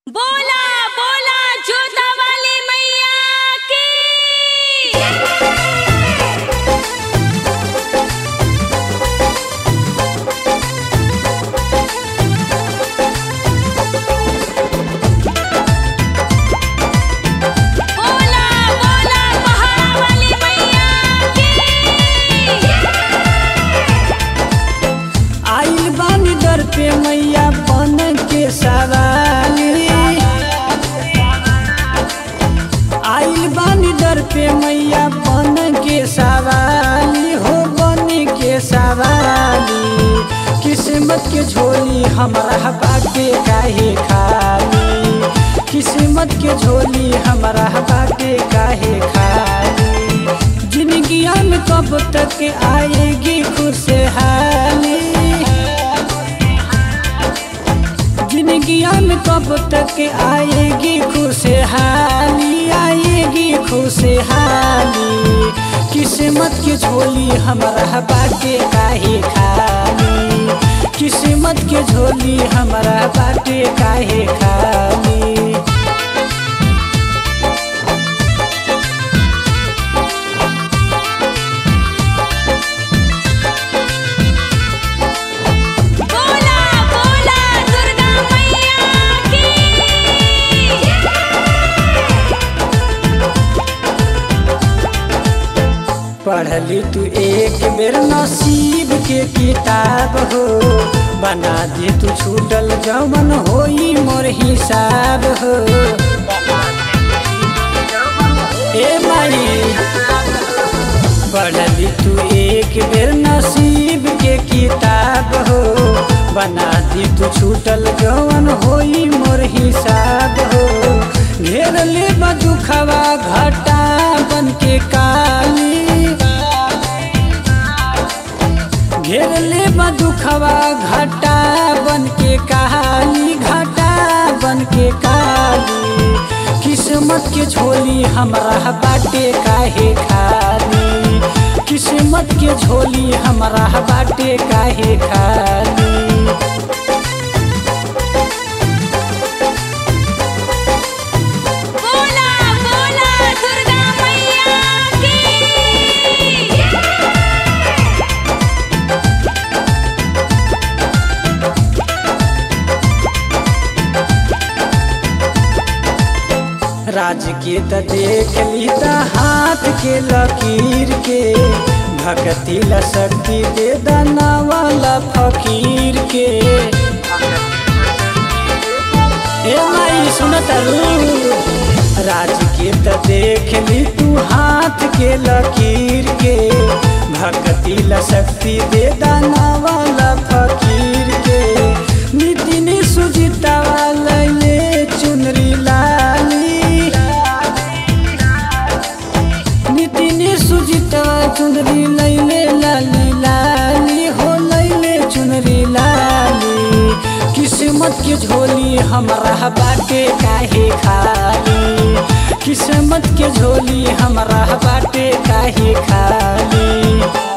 बोला बोला जोता वाली मैया की बोला बोला पहाड़ वाली मैया की आइल बानी दर पे मैया बन के सवाली आइल बानी दर पे मैया बन के सवाली हो बन के सवाली किस्मत के झोली हमारा बाटे काहे खाली किस्मत के झोली हमारा बाटे काहे खाली जिंदगिया में कब तक आएगी खुशहाली जिंदगिया में कब तक आएगी खुशहाली आएगी खुशहाली किस्मत की झोली हमारा बाटे काहे खाली किस्मत के झोली हमारा बाटे काहे खाली बोला बोला दुर्गा मैया की पढ़ली तू एक बेर नसीब के किताब हो बना दे तू छूटल जवन होई मोर हिसाब हो ए माई पढ़ली तू एक बेर नसीब के किताब हो बना दी तू छूटल जवन होई मोर हिसाब हो घेर ले दुखवा घटा बन के काली घेर ले दुखवा घटा बन के काली घटा बन के काली किस्मत के झोली हमारा बाटे काहे खाली किस्मत के झोली हमारा बाटे काहे खाली बोला बोला दुर्गा मैया की राज के त देख ली त हाथ के लकीर के भक्ति ला शक्ति दे दाना वाला फकीर के ए माई सुन राज के त देख ली तू हाथ के लकीर के भक्ति ला शक्ति दे दाना वाला फकीर के नितिन सुजिता ले चुनरी लाली नितिन सुजिता चुनरी लैले लाली लाली हो लैले चुनरी लाली किस्मत के झोली हमारा बाटे काहे खाली किस्मत के झोली हमारा बाटे काहे खाली